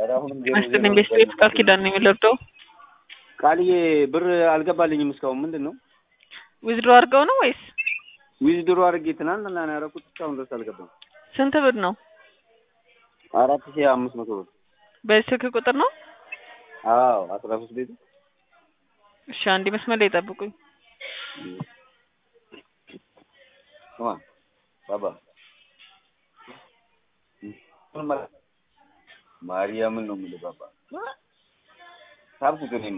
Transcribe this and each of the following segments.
ኧረ አሁንም ዜሮ መስጥልኝ ዜሮ ቤት ቤት ቃል ኪዳን ነው የሚለብደው ቃልዬ ብር አልገባልኝም እስካሁን ምንድን ነው ዊዝድሮ አድርገው ነው ወይስ ዊዝድሮ አድርጌ ትናንትና ነው ያደረኩት እስካሁን ድረስ አልገባም ስንት ብር ነው? አራት ሺህ አምስት መቶ ብር በዚህ ስልክ ቁጥር ነው? አዎ አስራ ሶስት ቤቱ እሺ አንድ መስመር ላይ ጠብቁኝ። ስማ ባባ ምን ማለት ማርያምን ነው የምልህ ባባ ሳብኩት እኔማ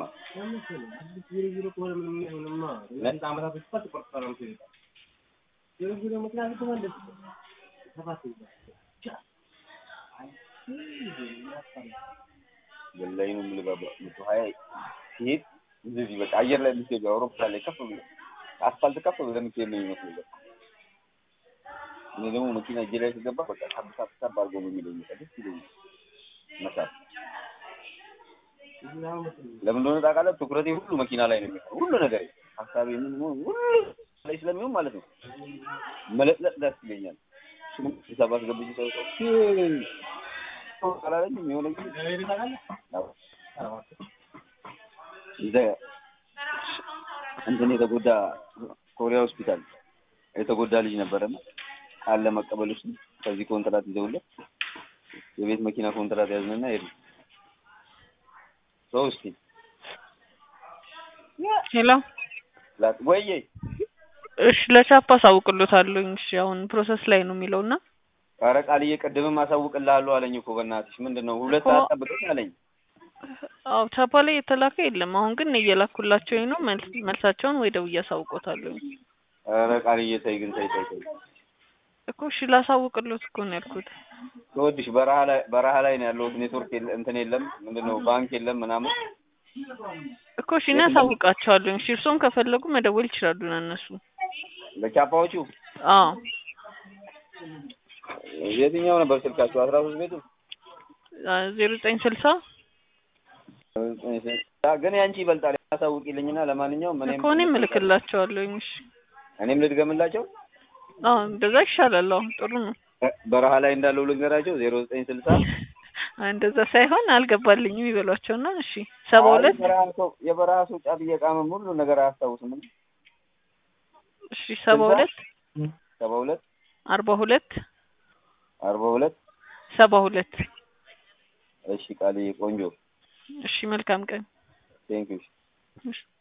ወላሂ ነው የምልህ ባባ መቶ ሀያ ሲሄድ እንደዚህ በቃ አየር ላይ የምትሄዱ አውሮፕላን ላይ ከፍ ብሎ አስፋልት ከፍ ብለህ የምትሄድ ነው የሚመስለው በቃ እኔ ደግሞ መኪና እጄ ላይ ሲገባ በቃ ሳብ ሳብ ሳብ አድርጎ ነው የሚለኝ በቃ ደስ ይለኛል መሳብ ለምን እንደሆነ ታውቃለህ? ትኩረቴ ሁሉ መኪና ላይ ነው የሚሆነው። ሁሉ ነገር ሀሳቤ ምን ምን ሁሉ ላይ ስለሚሆን ማለት ነው መለጥለጥ ደስ ይለኛል። እሱንም ሂሳብ አስገብቼ ሰው ሰው አላለኝም የሆነ ጊዜ አዎ። እዛ እንትን የተጎዳ ኮሪያ ሆስፒታል የተጎዳ ልጅ ነበረና ቃል ለመቀበል ውስጥ ከዚህ ኮንትራት ይዘውለት የቤት መኪና ኮንትራት ያዝንና ሄዱ። ሰው እስኪ ሄሎ ላ- ወይዬ እሺ ለቻፕ አሳውቅሎታለሁኝ። እሺ አሁን ፕሮሰስ ላይ ነው የሚለው እና ኧረ ቃልዬ ቅድምም አሳውቅልሃለሁ አለኝ እኮ በእናትሽ ምንድን ነው ሁለት እኮ- ሰዓት ጠብቀኝ አለኝ። አዎ ቻፓ ላይ የተላከ የለም። አሁን ግን እየላኩላቸው ነው። መልስ መልሳቸውን ወይ ደውዬ አሳውቆታለሁኝ ኧረ ቃልዬ ተይ ግን ተይ ተይ ተይ እኮ እሺ ላሳውቅሎት እኮ ነው ያልኩት። ተወድሽ በረሃ ላይ በረሃ ላይ ነው ያለሁት ኔትወርክ የለ እንትን የለም ምንድን ነው ባንክ የለም ምናምን እኮ እሺ እኔ አሳውቃቸዋለሁኝ። እሺ እርስዎም ከፈለጉ መደወል ይችላሉ ና እነሱ። ለቻፓዎቹ አዎ የትኛው ነበር ስልካቸው አስራ ሶስት ቤቱ ዜሮ ዘጠኝ ስልሳ ግን ያንቺ ይበልጣል ያሳውቂልኝና ለማንኛውም እኔም እኮ እኔም እልክላቸዋለሁኝ። እሺ እኔም ልድገምላቸው አዎ እንደዛ ይሻላል። አሁን ጥሩ ነው። በረሃ ላይ እንዳለው ልንገራቸው ዜሮ ዘጠኝ ስልሳ እንደዛ ሳይሆን አልገባልኝም ይበሏቸውና እሺ ሰባ ሁለት የበረሃ ሰው የበረሃ ሰው ጫት እየቃመም ሁሉ ነገር አያስታውስም እሺ ሰባ ሁለት ሰባ ሁለት አርባ ሁለት አርባ ሁለት ሰባ ሁለት እሺ ቃልዬ ቆንጆ እሺ መልካም ቀን ቴንኪዩ እሺ